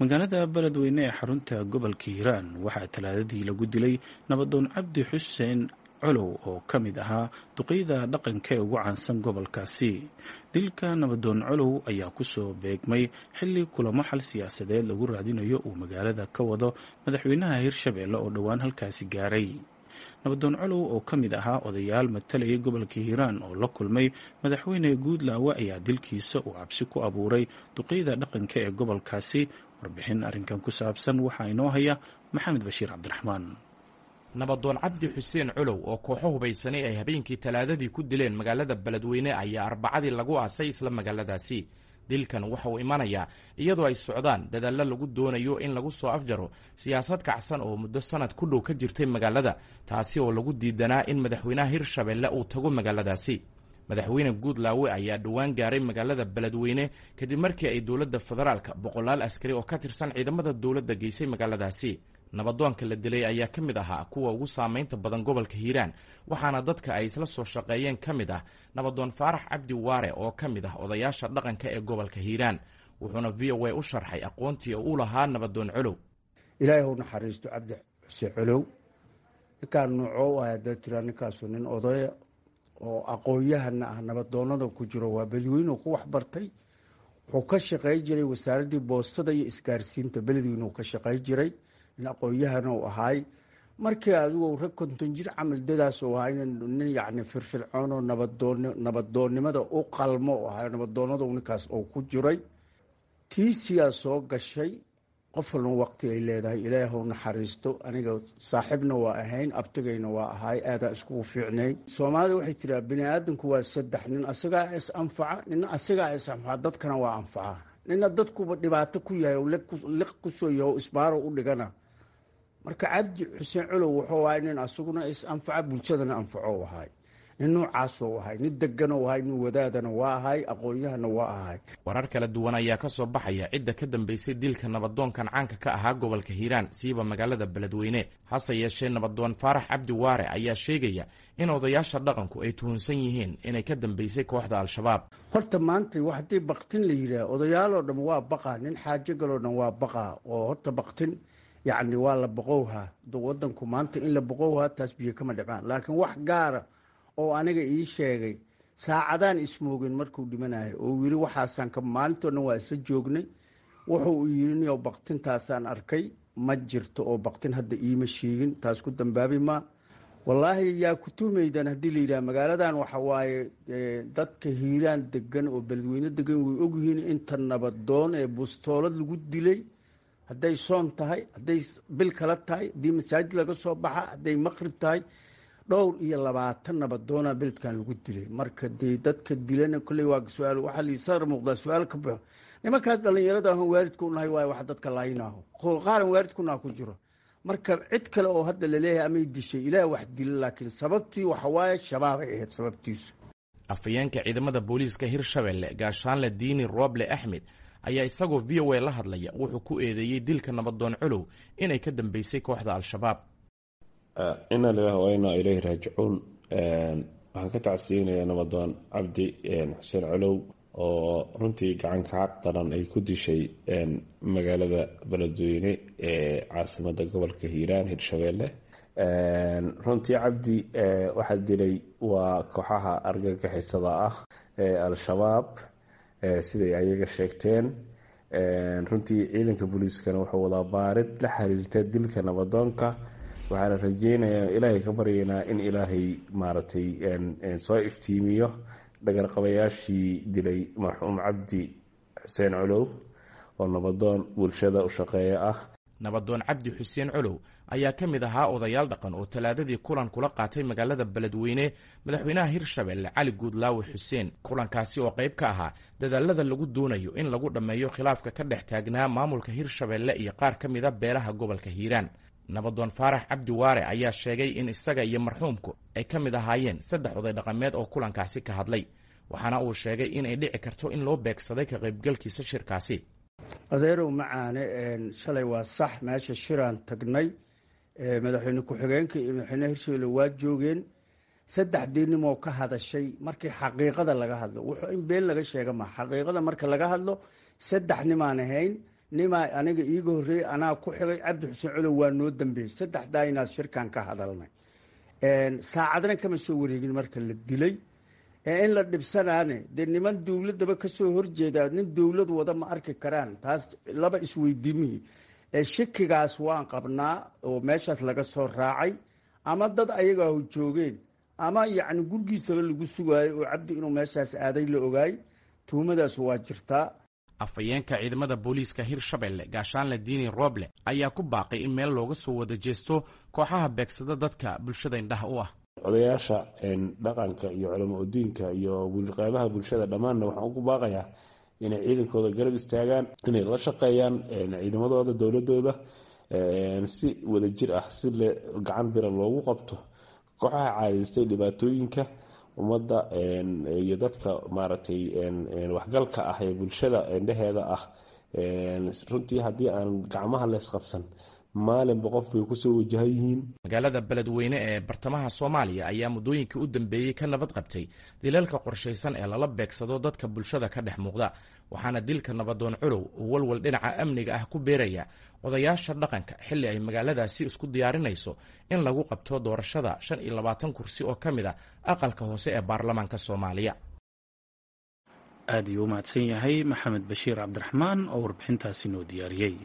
magaalada beledweyne ee xarunta gobolka hiiraan waxaa talaadadii lagu dilay nabadoon cabdi xuseen colow oo ka mid ahaa duqeyda dhaqanka ee ugu caansan gobolkaasi dilka nabadoon colow ayaa kusoo beegmay xilli kulamo xal siyaasadeed lagu raadinayo uu magaalada ka wado madaxweynaha hirshabeelle oo dhowaan halkaasi gaaray nabadoon colow oo ka mid ahaa odayaal matalayay gobolka hiiraan oo la kulmay madaxweyne guudlaawe ayaa dilkiisa uu cabsi ku abuuray duqeyda dhaqanka ee gobolkaasi warbixin arrinkan ku saabsan waxaa inoo haya maxamed bashiir cabdiraxmaan nabadoon cabdi xuseen colow oo kooxo hubaysanay ay habeenkii talaadadii ku dileen magaalada beledweyne ayaa arbacadii lagu aasay isla magaaladaasi dilkan waxa uu imanayaa iyadoo ay socdaan dadaallo lagu doonayo in lagu soo afjaro siyaasad kacsan oo muddo sanad ku dhow ka jirtay magaalada taasi oo lagu diidanaa in madaxweynaha hirshabeelle uu tago magaaladaasi madaxweyne guudlaawe ayaa dhowaan gaaray magaalada beledweyne kadib markii ay dowladda federaalka boqolaal askari oo ka tirsan ciidamada dowladda geysay magaaladaasi nabadoonka la dilay ayaa ka mid ahaa kuwa ugu saamaynta badan gobolka hiiraan waxaana dadka ay isla soo shaqeeyeen ka mid ah nabadoon faarax cabdi waare oo ka mid ah odayaasha dhaqanka ee gobolka hiiraan wuxuuna v o a u sharxay aqoontii u lahaa nabadoon colow ilaahay hau naxariisto cabdi xuseen colow ninkaan nuuco ah haddaad tiraa ninkaasu nin odaya oo aqoon-yahana ah nabadoonada ku jiro waa beledweyne ku waxbartay wuxuu ka shaqey jiray wasaaraddii boostada iyo isgaarsiinta beledweyne uu ka shaqey jiray nin aqoon-yahana u ahaay markii adigu rag konton jir camal dadaas u ahay nin yacni firfircoon oo nabadoon nabadoonnimada u qalmo u ahay nabadoonnada ninkaas oo ku jiray tiisiyaa soo gashay qof walna waqti ay leedahay ilaahw naxariisto aniga saaxiibna waa ahayn abtigayna waa ahaay aadaa iskugu fiicnay soomaalida waxay tiraa bini aadamku waa saddex nin asagaa is anfaca nina asagaa is anfaca dadkana waa anfaca nina dadkuba dhibaato ku yahay oo liq kusoo yaho isbaaro u dhigana marka cabdi xuseen colow wuxuu ahay nin asaguna is anfaca bulshadana anfaco ahay nin noocaasoo ahay nin deganoo ahay nin wadaadana waa ahay aqoon-yahana waa ahay warar kala duwan ayaa ka soo baxaya cidda ka dambeysay dilka nabadoonkan caanka ka ahaa gobolka hiiraan siiba magaalada beledweyne hase yeeshee nabadoon faarax cabdi waare ayaa sheegaya in odayaasha dhaqanku ay tuhunsan yihiin inay ka dambeysay kooxda al-shabaab horta maanta haddii baktin la yidhaah odayaaloo dhan waa baqaa nin xaajo galoo dhan waa baqaa oo horta baktin yacni waa la boqowhaa wadanku maanta in la boqowhaa taas biyo kama dhicmaan laakiin wax gaara oo aniga ii sheegay saacadaan ismoogin markuu dhimanayo oo yiri waxaasaan ka maalintoo dhan waa isla joognay wuxuu yiri niyo baktintaasaan arkay ma jirto oo baktin hadda iima sheegin taas ku dambaabi maa wallaahi yaa ku tuhmaydan haddii la yidhaha magaaladan waxa waaye dadka hiiraan degan oo beledweyne degan way ogyihiin inta nabadoon ee bustoolad lagu dilay hadday soon tahay hadday bil kala tahay haddii masaajid laga soo baxa hadday maqrib tahay dhowr iyo labaatan nabadoona beledkan lagu dilay marka dee dadka dilana kolley waa su-aal waxaa lii sadar muuqdaa su-aal ka baxo nimankaas dhallinyarada ahon waalidku nahay waayo wax dadka laayinaaho qaaran waalidkunaa ku jiro marka cid kale oo hadda laleeyahay amay dishay ilaah wax dila laakiin sababtii waxa waaye shabaabay ahayd sababtiisu afhayeenka ciidamada booliiska hirshabelle gaashaanle diini rooble axmed ayaa isagoo v o a la hadlaya wuxuu ku eedeeyey dilka nabadoon colow inay ka dambeysay kooxda al-shabaab ina lilah wa inaa ileyhi raajicuun waxaan ka tacsiyeynayaa nabadoon cabdi xuseen colow oo runtii gacanka xaq daran ay ku dishay magaalada beledweyne ee caasimada gobolka hiiraan hirshabeelle runtii cabdi waxaa dilay waa kooxaha argagixisada ah ee al-shabaab siday ayaga sheegteen runtii ciidanka booliiskana wuxuu wadaa baarid la xiriirta dilka nabadoonka waxaana rajeynayaa ilaahay ka baryaynaa in ilaahay maaragtay soo iftiimiyo dhagarqabayaashii dilay marxuum cabdi xuseen colow oo nabadoon bulshada u shaqeeya ah nabadoon cabdi xuseen colow ayaa ka mid ahaa odayaal dhaqan oo talaadadii kulan kula qaatay magaalada beledweyne madaxweynaha hirshabelle cali guudlaawe xuseen kulankaasi oo qayb ka ahaa dadaalada lagu doonayo in lagu dhammeeyo khilaafka ka dhex taagnaa maamulka hirshabelle iyo qaar ka mida beelaha gobolka hiiraan nabadoon faarax cabdi waare ayaa sheegay in isaga iyo marxuumku ay ka mid ahaayeen saddex oday dhaqameed oo kulankaasi ka hadlay waxaana uu sheegay inay dhici karto in loo beegsaday ka qaybgalkiisa shirkaasi adeerow macaane shalay waa sax meesha shiraan tagnay madaxweyne ku-xigeenka iyo madaxweyneha hirshabelle waa joogeen saddexdii nimoo ka hadashay markii xaqiiqada laga hadlo wuxuu in been laga sheega ma xaqiiqada marka laga hadlo saddex nimaan ahayn nimaa aniga iiga horreeyey anaa ku xigay cabdi xuseen colow waa noo dambeeyey saddexdaa inaad shirkan ka hadalnay saacadna kama soo wareegin marka la dilay in la dhibsanaane dee niman dowladdaba kasoo horjeeda nin dowlad wada ma arki karaan taas laba isweydiimihii shakigaas waan qabnaa oo meeshaas laga soo raacay ama dad ayagaahu joogeen ama yacni gurgiisaba lagu sugaayo oo cabdi inuu meeshaas aaday la ogaay tuhumadaas waa jirtaa afhayeenka ciidamada booliiska hirshabelle gaashaanle diini rooble ayaa ku baaqay in meel looga soo wada jeesto kooxaha beegsada dadka bulshada indhaha u ah odayaasha dhaqanka iyo culamo udiinka iyo qeybaha bulshada dhammaanna waxaan ugu baaqayaa inay ciidankooda garab istaagaan inay la shaqeeyaan ciidamadooda dowladooda si wadajir ah si le gacan bira loogu qabto kooxaha caadaystay dhibaatooyinka ummadda iyo dadka maaragtay waxgalka ah ee bulshada indhaheeda ah runtii haddii aan gacmaha leysqabsan maalinba qof bay kusoo wajahan yihiin magaalada beledweyne ee bartamaha soomaaliya ayaa muddooyinkii u dambeeyey ka nabad qabtay dilalka qorshaysan ee lala beegsado dadka bulshada ka dhex muuqda waxaana dilka nabadoon culow uu walwal dhinaca amniga ah ku beeraya odayaasha dhaqanka xilli ay magaaladaasi isku diyaarinayso in lagu qabto doorashada shan iyo labaatan kursi oo ka mid a aqalka hoose ee baarlamaanka soomaaliya aad ayuu u mahadsan yahay maxamed bashiir cabdiraxmaan oo warbixintaasi noo diyaariyey